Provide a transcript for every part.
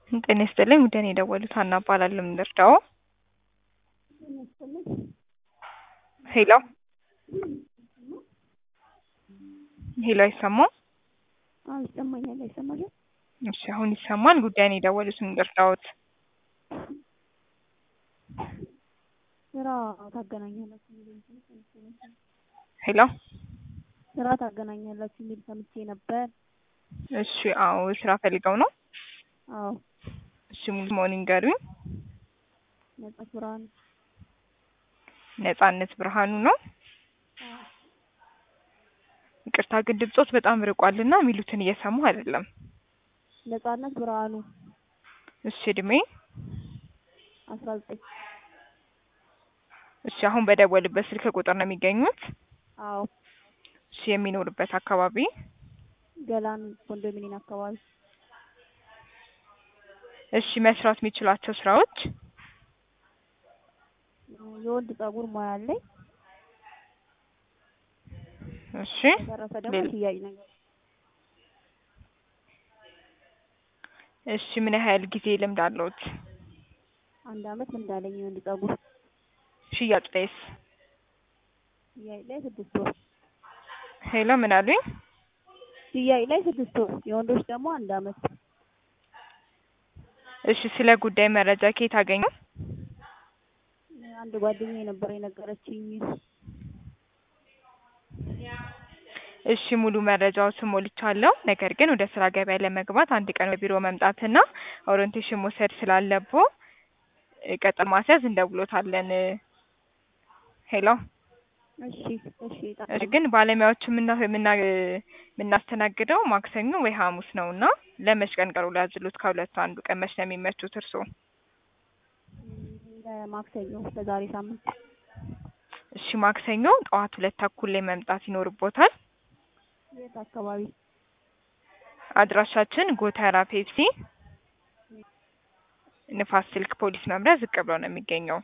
ጤና ይስጥልኝ ውድ እኔ የደወሉት ሀና እባላለሁ ምን ልርዳዎ ሄሎ ሄሎ አይሰማም አዎ ይሰማኛል አይሰማሽም እሺ አሁን ይሰማል ጉዳዩን የደወሉት ምን ልርዳዎት ስራ ታገናኛላችሁ የሚል ሰምቼ ነበር ሄሎ ስራ ታገናኛላችሁ የሚል ሰምቼ ነበር እሺ አዎ ስራ ፈልገው ነው አዎ እሺ ሙሉ ስምዎን ይንገሩኝ ነጻ ብርሃኑ ነጻነት ብርሃኑ ነው ይቅርታ ግን ድምጾት በጣም ርቋልና የሚሉትን እየሰማሁ አይደለም ነጻነት ብርሃኑ እሺ እድሜ አስራ ዘጠኝ እሺ አሁን በደወሉበት ስልክ ቁጥር ነው የሚገኙት አዎ እሺ የሚኖሩበት አካባቢ ገላን ኮንዶሚኒየም አካባቢ እሺ መስራት የሚችሏቸው ስራዎች የወንድ ፀጉር ሙያ አለኝ እሺ በተረፈ ደግሞ ሌላ- ሽያጭ ነገር እሺ ምን ያህል ጊዜ ልምድ አለዎት አንድ አመት ልምድ አለኝ የወንድ ፀጉር ሽያጭ ላይስ ሽያጭ ላይ ስድስት ወር ሄሎ ምን አሉኝ ሽያጭ ላይ ስድስት ወር የወንዶች ደግሞ አንድ አመት እሺ ስለ ጉዳይ መረጃ ከየት አገኙ አንድ ጓደኛዬ ነበር የነገረችኝ እሺ ሙሉ መረጃዎችን ሞልቻለሁ። ነገር ግን ወደ ስራ ገበያ ለመግባት አንድ ቀን በቢሮ መምጣትና ኦሪንቴሽን መውሰድ ስላለብዎ እ ቀጠሮ ማስያዝ እንደውሎታለን። ሄሎ እሺ እሺ እሺ ግን ባለሙያዎቹ የምና የምና የምናስተናግደው ማክሰኞ ወይ ሐሙስ ነው እና ለመች ቀን ቀጠሮ ሊያዝሉት ከሁለቱ አንዱ ቀን መች ነው የሚመቹት እርስዎ? ለማክሰኞ ለዛሬ ሳምንት እሺ ማክሰኞ ጠዋት ሁለት ተኩል ላይ መምጣት ይኖርቦታል። የት አካባቢ አድራሻችን ጎተራ ፔፕሲ ንፋስ ስልክ ፖሊስ መምሪያ ዝቅ ብሎ ነው የሚገኘው።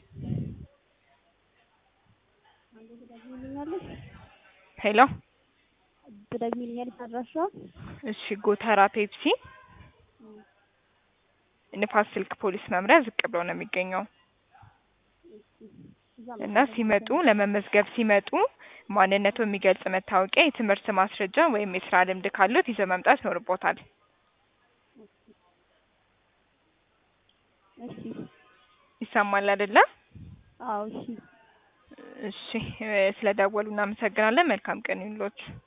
አንዴ ትደግሚልኛለሽ ሄሎ ትደግሚልኛለሽ አድራሻዋ እሺ ጎተራ ፔፕሲ ንፋስ ስልክ ፖሊስ መምሪያ ዝቅ ብሎ ነው የሚገኘው እዛ እና ሲመጡ ለመመዝገብ ሲመጡ ማንነቱ የሚገልጽ መታወቂያ፣ የትምህርት ማስረጃ ወይም የስራ ልምድ ካሉት ይዘው መምጣት ይኖርቦታል። እሺ ይሰማል አይደለ? አዎ እሺ እሺ እ ስለደወሉ እናመሰግናለን። መልካም ቀን ይሁንልዎት።